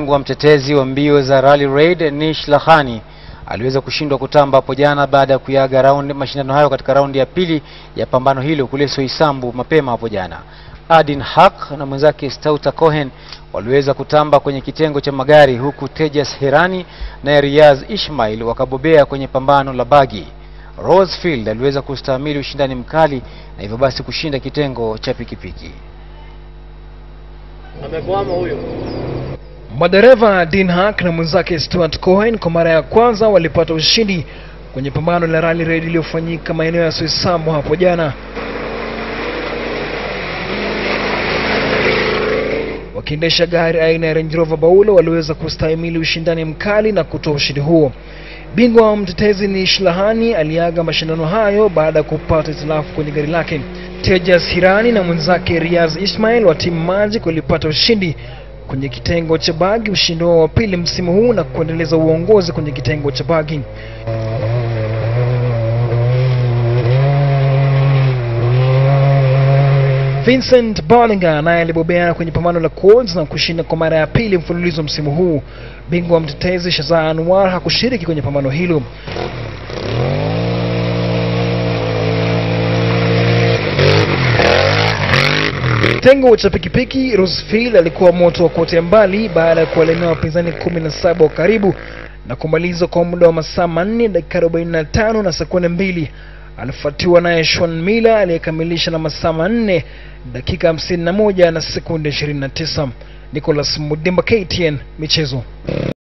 Bingwa mtetezi wa mbio za Rally Raid Nish Lahani aliweza kushindwa kutamba hapo jana baada ya kuyaga raundi mashindano hayo katika raundi ya pili ya pambano hilo kule Soisambu mapema hapo jana. Adin Haq na mwenzake Stauta Cohen waliweza kutamba kwenye kitengo cha magari huku Tejas Herani na Riyaz Ismail wakabobea kwenye pambano la bagi. Rosefield aliweza kustahimili ushindani mkali na hivyo basi kushinda kitengo cha pikipiki. Amekwama huyo. Madereva Dean Hack na mwenzake Stuart Cohen kwa mara ya kwanza walipata ushindi kwenye pambano la Rally Raid iliyofanyika maeneo ya Soisambu hapo jana. Wakiendesha gari aina ya Range Rover Baulo waliweza kustahimili ushindani mkali na kutoa ushindi huo. Bingwa wa mtetezi ni Shlahani aliaga mashindano hayo baada ya kupata hitilafu kwenye gari lake. Tejas Hirani na mwenzake Riaz Ismail wa timu Magic walipata ushindi kwenye kitengo cha bagi, ushindi wao wa pili msimu huu na kuendeleza uongozi kwenye kitengo cha bagi. Vincent Bollinger naye alibobea kwenye pambano la quads na kushinda kwa mara ya pili mfululizo msimu huu. Bingwa wa mtetezi Shazaa Anwar hakushiriki kwenye pambano hilo. Kitengo cha pikipiki, Rosefield alikuwa moto wa kuotea mbali baada ya kuwalemea wapinzani kumi na saba wa karibu na kumaliza kwa muda wa masaa manne dakika 45 na sekunde mbili. Alifuatiwa naye Sean Miller aliyekamilisha na masaa manne dakika 51 na sekunde 29. Nicholas Mudimba, KTN Michezo.